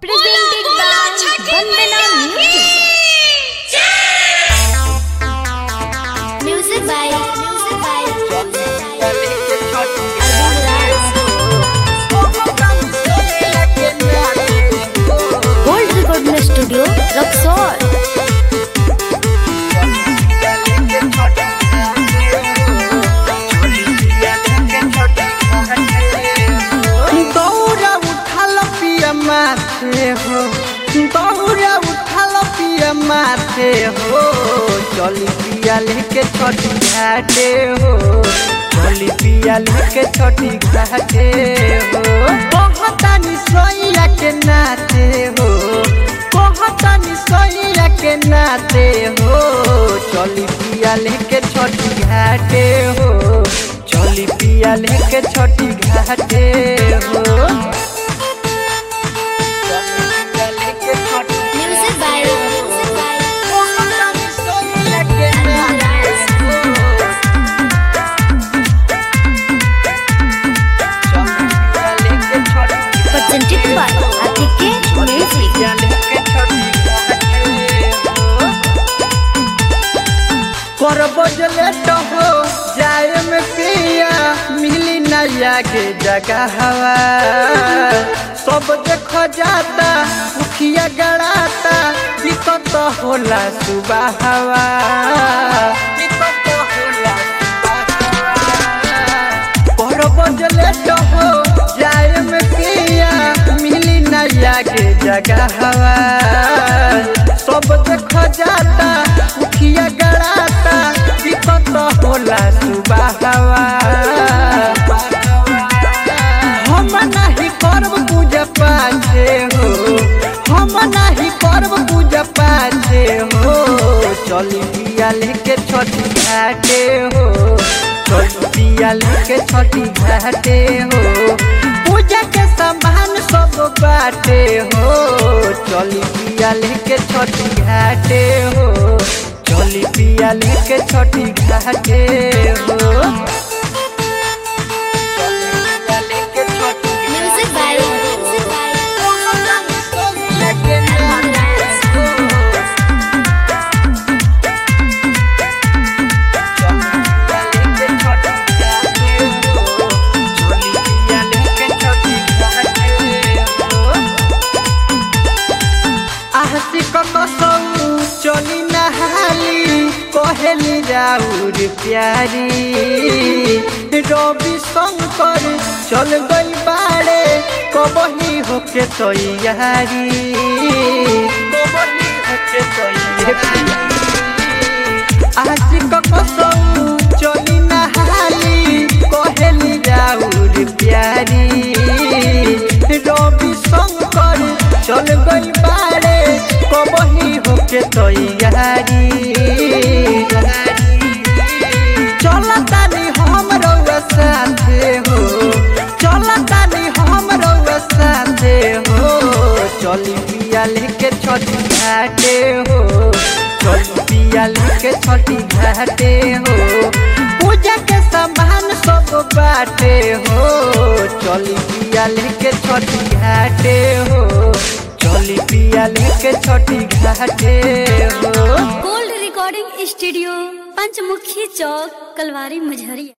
presented by Vandana Music. Music by Music by Gold Recording Studio, Roxor. दौरा उठाल पिया माथे हो दौरा उठाल पिया माथे हो चली पिया लेके छठी घाटे हो चली पिया लेके छठी घाटे हो कहतानी सोइया के नाते हो कहतानी सोइया के नाते हो चली पिया लेके छठी घाटे हो चली पिया लेके छठी घाटे हो Music by Music by presented by Atike Music. करबो लेट हो जाए में पिया मिली नया के जगह हवा सब देखो जाता मुखिया गड़ाता दिक्कत होला सुबह हवा दिक्कत होला करबो लेट हो जाए में पिया मिली नया के जगह हवा सब देखो जाता मुखिया गड़ाता दिक्कत होला सुबह हवा हम नहीं करब पूजा पाछे हो हम नहीं करब पूजा पाछे हो चली पिया लेके छठी घाटे हो चली पिया लेके छठी घाटे हो पूजा के सामान सब बाटे हो चली पिया लेके छठी घाटे हो चली पिया लेके छठी घाटे हो Music by Music by चली नहाली कहेली राउर प्यारी रवि शंकर चल गई बाड़े कबही होके तैयारी कबही होके तैयारी आज कसौ चली नहाली कहेली राउर प्यारी रवि शंकर चल गई बाड़े कबही होके तैयारी चलतानी हम रउआ साथे हो चलतानी हम रउआ साथे हो चली पिया लेके छठी घाटे हो चली पिया लेके छठी घाटे हो पूजा के सामान सब बाटे हो चली पिया लेके छठी घाटे हो चली पिया लेके छठी घाटे हो गोल्ड रिकॉर्डिंग स्टूडियो पंचमुखी चौक कलवारी मझरिया